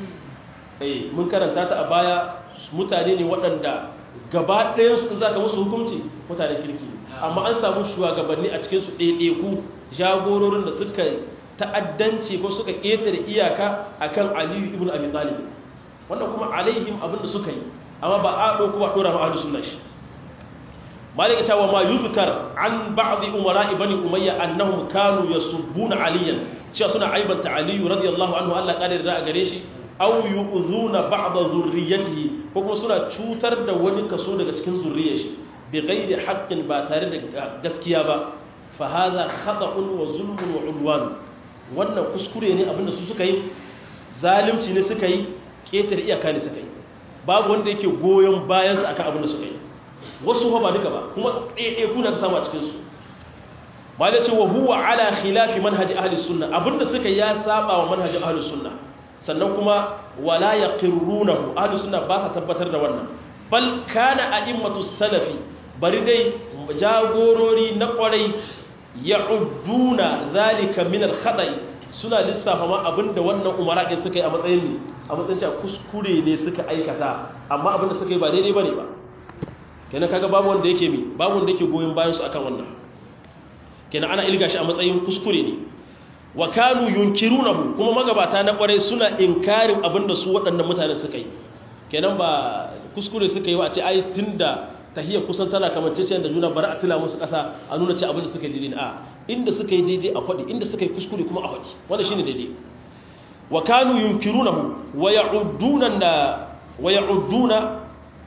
Speaker 1: eh mun karanta ta a baya mutane ne waɗanda gaba ɗayan su zaka musu hukunci mutanen kirki amma an samu shugabanni a cikin su ɗaiɗaiku jagororin da suka ta'addanci ko suka ƙetare iyaka akan ali ibn abi talib wannan kuma alaihim abin da suka yi amma ba a ɗauko ba ɗora ma'adu suna shi malika cewa ma yuzkar an ba'dhi umara ibn umayya annahum kanu yasubbuna aliyan cewa suna aibanta aliyu radiyallahu anhu Allah kare da gare shi aw yu'zuna ba'd zurriyyatihi ko kuma suna cutar da wani kaso daga cikin zurriyar shi bi ghairi haqqin ba tare da gaskiya ba fa hadha khata'un wa zulmun wa udwan wannan kuskure ne abinda su suka yi zalunci ne suka yi ketar iyaka ne suka yi babu wanda yake goyon bayan su akan abinda suka yi wasu ba duka ba kuma ɗaiɗai kuna ka samu a cikinsu ba da ce wa huwa ala khilafi manhaji ahli sunna abinda suka ya saba wa manhajin ahli sunna sannan kuma wala yaqirrunahu ahli sunna ba sa tabbatar da wannan bal kana a'immatu salafi bari dai jagorori na kwarai ya'udduna zalika min al-khata'i suna lissafa ma abinda wannan umara din suka yi a matsayin a matsayin cewa kuskure ne suka aikata amma abinda suka yi ba daidai bane ba kenan kaga babu wanda yake mi babu wanda yake goyon bayan su akan wannan kenan ana ilga shi a matsayin kuskure ne wa kanu yunkirunahu kuma magabata na kwarai suna inkarin abinda su waɗannan mutane suka yi kenan ba kuskure suka yi wa a ce ai tunda tahiyya kusan tana kamanceciyar da juna bari a tila musu ƙasa a nuna ce abinda suka yi daidai a inda suka yi daidai a faɗi inda suka yi kuskure kuma a faɗi wannan shine daidai wa kanu yunkirunahu wa ya'udduna wa ya'udduna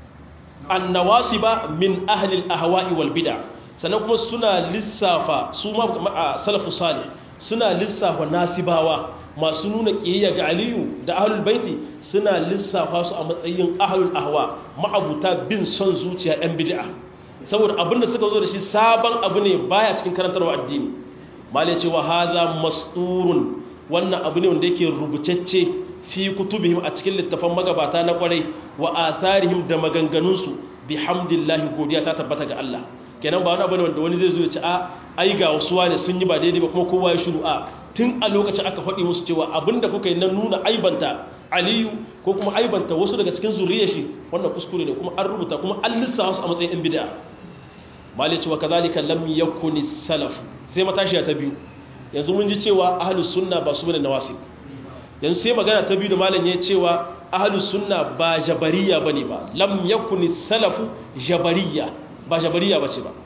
Speaker 1: annawasiba min ahli al-ahwa'i wal bid'a sannan kuma suna lissafa su ma salafu salih suna lissafa nasibawa masu nuna kiyayya ga aliyu da ahlul baiti suna lissafa su a matsayin ahlul ahwa ma'abuta bin son zuciya yan bid'a saboda abinda suka zo da shi sabon abu ne baya cikin karantarwa addini mali ce wa hadha masturun wannan abu ne wanda yake rubutacce fi kutubihim a cikin littafan magabata na kwarai wa atharihim da maganganunsu bihamdillahi godiya ta tabbata ga Allah kenan ba wani abu ne wanda wani zai zo ya ce a ai ga wasu wane sun yi ba daidai ba kuma kowa ya shiru a tun a lokacin aka faɗi musu cewa abinda kuka yi na nuna aibanta aliyu ko kuma aibanta wasu daga cikin zuriyar shi wannan kuskure ne kuma an rubuta kuma an lissafa su a matsayin yan bid'a malai cewa kazalika lam yakuni salaf sai matashiya ta biyu yanzu mun ji cewa ahlus sunna ba su bane nawasi yanzu sai magana ta biyu da malam ya cewa ahlus sunna ba jabariya bane ba lam yakuni salafu jabariya ba jabariya bace ba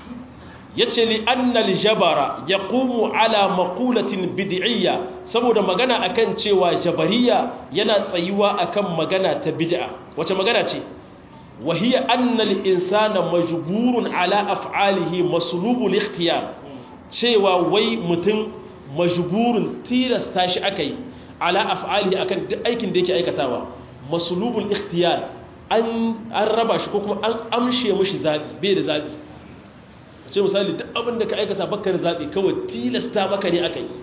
Speaker 1: yace li annal jabara yaqumu ala maqulatin bid'iyya saboda magana akan cewa jabariya yana tsayuwa akan magana ta bid'a wace magana ce wa hiya anna al insana majburun ala af'alihi maslubul ikhtiyar cewa wai mutum majburun tilasta shi akai ala af'alihi akan duk aikin da yake aikatawa maslubul ikhtiyar an an raba shi ko kuma an amshe mishi zabi bai da zabi ce misali duk abin da ka aikata bakar zaɓi kawai tilasta maka ne aka yi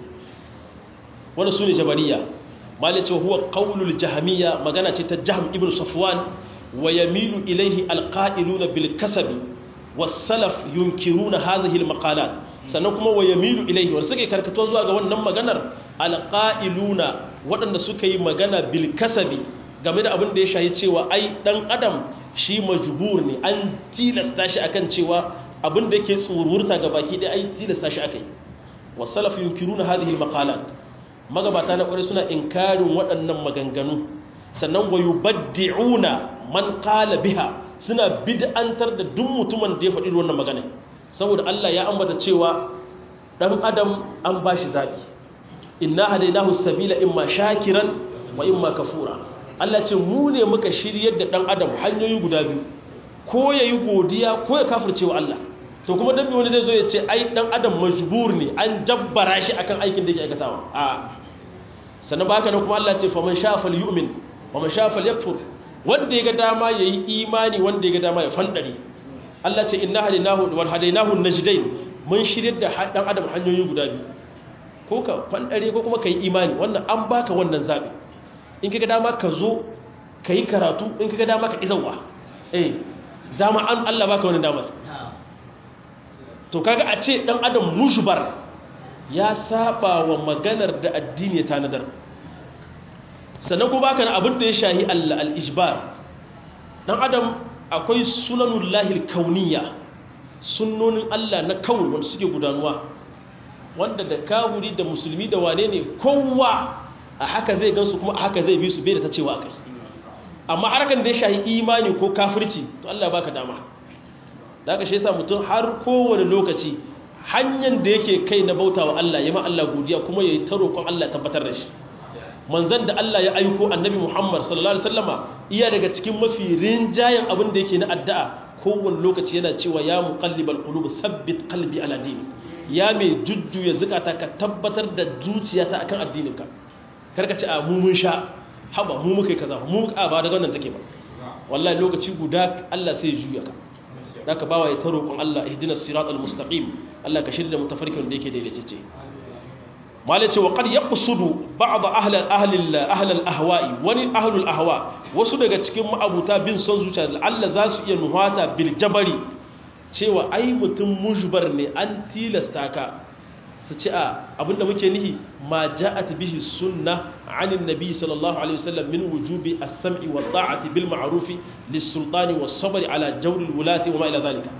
Speaker 1: wani su ne jabariya malin cewa huwa ƙaunul jahamiya magana ce ta jaham ibn safwan wa yamilu ilaihi alƙa'iluna bil kasabi wasalaf yunkiruna hadhihi almaqalat sannan kuma wa yamilu ilaihi wanda suke karkato zuwa ga wannan maganar alqa'iluna waɗanda suka yi magana bil kasabi game da abin da ya shahi cewa ai dan adam shi majbur ne an tilasta shi akan cewa abin da yake tsururta ga baki ɗaya ai tilasta shi akai wasalaf yunkiruna hadhihi almaqalat magabata na kwarai suna inkarin waɗannan maganganu sannan wa yubaddi'una man qala biha suna bid'antar da duk mutumin da ya faɗi wannan magana saboda Allah ya ambata cewa dan adam an bashi zabi inna hadaynahu sabila imma shakiran wa imma kafura Allah ce mu ne muka shiryar da dan adam hanyoyi guda biyu ko yayi godiya ko ya kafirce wa Allah to kuma dan wani zai zo ya ce ai dan adam majbur ne an jabbara shi akan aikin da yake aikatawa a sannan baka nan kuma Allah ce faman shafa yu'min wa man shafa yakfur wanda ya ga dama yayi imani wanda ya ga dama ya fandare Allah ce inna hadinahu wal hadainahu najdain mun shiryar da dan adam hanyoyi guda biyu ko ka fandare ko kuma kai imani wannan an baka wannan zabi in kaga dama ka zo kai karatu in kaga dama ka izawa eh dama an Allah baka wannan damar to kaga a ce dan adam mushbar ya saba wa maganar da addini ya tanadar sannan kuma baka na abin da ya shahi Allah al-ijbar dan adam akwai sunanullahi al-kauniyya sunnonin Allah na kaun wanda suke gudanuwa wanda da kahuri da musulmi da wane ne kowa a haka zai gansu kuma a haka zai bi su bai da ta cewa akai amma harkan da ya shahi imani ko kafirci to Allah baka dama da aka shi yasa mutum har kowane lokaci hanyar da yake kai na bauta wa Allah ya ma Allah godiya kuma ya yi ta roƙon Allah tabbatar da shi manzan da Allah ya aiko annabi Muhammad sallallahu alaihi wasallama iya daga cikin mafi rinjayen abin da yake na addu'a kowane lokaci yana cewa ya muqallibal qulub thabbit qalbi ala dini ya mai jujjuya zukata ka tabbatar da zuciyata akan addininka karka ce a mu mun sha haba mu muka kaza mu muka ba daga wannan take ba wallahi lokaci guda Allah sai ya juya ka zaka bawa ya ta roƙon Allah ihdinas siratal mustaqim Allah ka shirya mutafarkin da yake daidaitacce malai ce wa qad yaqsudu ba'd ahli ahli ahli al-ahwa'i wani ahli al-ahwa wasu daga cikin ma'abuta bin son zuciya Allah za su iya nuhata bil jabari cewa ai mutum mujbar ne an tilasta ka su ci a abinda muke nihi ma ja'at bihi sunna 'an an-nabi sallallahu alaihi wasallam min wujubi as-sam'i wa ta'ati bil ma'ruf lis-sultani was-sabr 'ala jawr al-wulati wa ma ila dhalika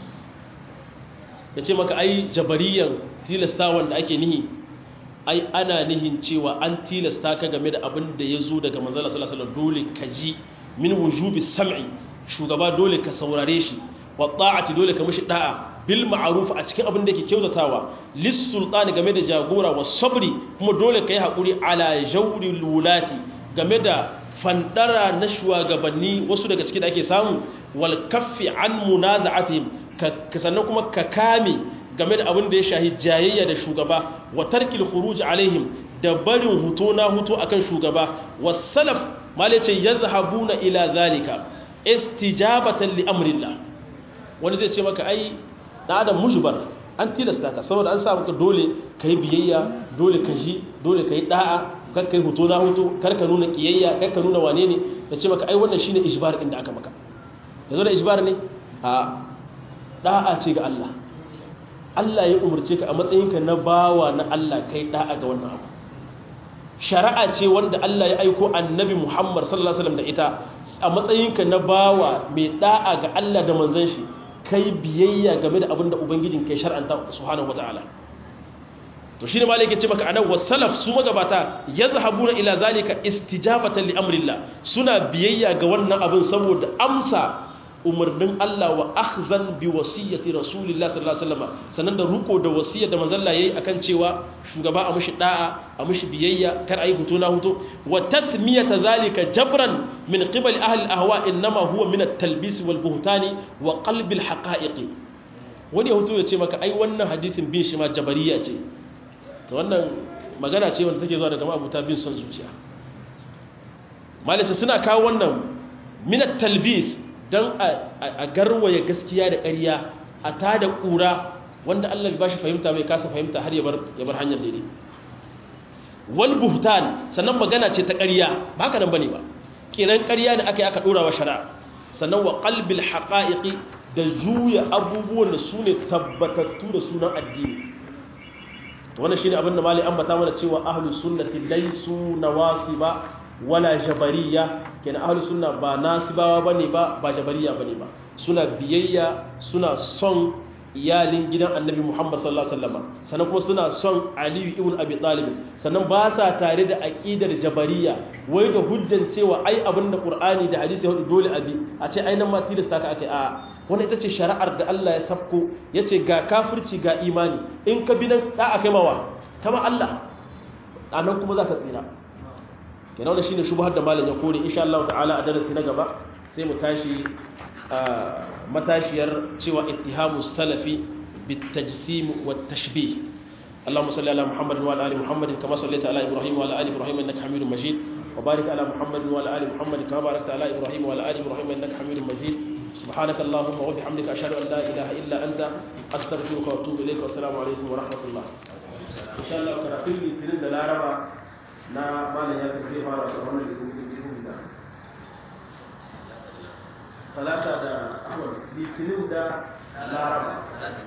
Speaker 1: yace maka ai jabariyan tilastawan da ake nihi ai ana nihin cewa an tilasta ka game da abin da yazo daga manzon sallallahu alaihi wasallam dole ka ji min wujubi sam'i shugaba dole ka saurare shi wa ta'ati dole ka mishi da'a bil ma'ruf a cikin abin da yake kyautatawa lis sultani game da jagora wa sabri kuma dole kai hakuri ala jawril wulati game da fandara na shugabanni wasu daga cikin da ake samu wal kaffi an munaza'atihim ka sannan kuma ka kame game da abin da ya shahi jayayya da shugaba wa tarkil khuruj alaihim da barin huto na huto akan shugaba was salaf malace yazhabuna ila zalika istijabatan li amrillah wani zai ce maka ai da adam mujbar an tilasta ka saboda an sa maka dole kai biyayya dole ka ji dole kai da'a kar kai huto na huto kar ka nuna kiyayya kar ka nuna wane ne da ce maka ai wannan shine ijbar inda aka maka yanzu da ijbar ne a da'a ce ga Allah Allah ya umarce ka a matsayinka na bawa na Allah kai da'a ga wannan abu shari'a ce wanda Allah ya aiko annabi Muhammad sallallahu alaihi wasallam da ita a matsayinka na bawa mai da'a ga Allah da manzon shi kai biyayya game da abin da ubangijin kai shar'anta subhanahu wataala to shine malai yake ce maka anan wasalaf su magabata yazhabuna ila zalika istijabatan li amrillah suna biyayya ga wannan abin saboda amsa umarnin Allah wa akhzan bi wasiyyati rasulillah sallallahu alaihi wasallam sannan da ruko da wasiyar da manzon Allah yayi akan cewa shugaba a mushi da'a a mushi biyayya kar ayi hutu na hutu wa tasmiyata zalika jabran min qibal ahli al-ahwa inma huwa min at-talbis wal buhtani wa qalb al-haqa'iq wani hutu ya ce maka ai wannan hadisin bin shi ma jabariya ce to wannan magana ce wanda take zuwa daga mabuta bin son zuciya malace suna kawo wannan min at-talbis don a garwaya gaskiya da ƙarya a ta da ƙura wanda Allah bai bashi fahimta bai kasa fahimta har ya bar hanyar daidai wal buhtan sannan magana ce ta ƙarya ba haka nan bane ba kiran ƙarya ne aka yi aka ɗora wa shari'a sannan wa qalbil haqa'iqi da juya abubuwan da su ne tabbatattu da sunan addini to wannan shine abin da mali ambata mana cewa ahlus sunnati laysu nawasiba wala jabariya kenan ahlus sunna ba nasibawa bane ba ba jabariya bane ba suna biyayya suna son iyalin gidan annabi Muhammad sallallahu alaihi wasallam sannan kuma suna son Ali ibn Abi Talib sannan ba sa tare da aqidar jabariya wai da hujjan cewa ai abinda Qur'ani da hadisi ya hudu dole abi a ce ai nan ma tilasta ka ake a wannan ita ce shari'ar da Allah ya sabko yace ga kafirci ga imani in ka bi nan da akai mawa kama Allah anan kuma za ka tsira kenan wannan shine shubhar da malam ya kore insha Allah ta'ala a darasi na gaba sai mu tashi matashiyar cewa ittihamu salafi bitajsim wat tashbih اللهم صل على محمد وعلى ال محمد كما صليت على ابراهيم وعلى ال ابراهيم انك حميد مجيد وبارك على محمد وعلى ال محمد كما باركت على ابراهيم وعلى ال ابراهيم انك حميد مجيد سبحانك اللهم وبحمدك اشهد ان لا اله الا انت استغفرك واتوب اليك والسلام عليكم ورحمه الله ان شاء الله كرافيل الاثنين da laraba na malam ya zai fara da wannan litinin da talata da ahmad litinin da laraba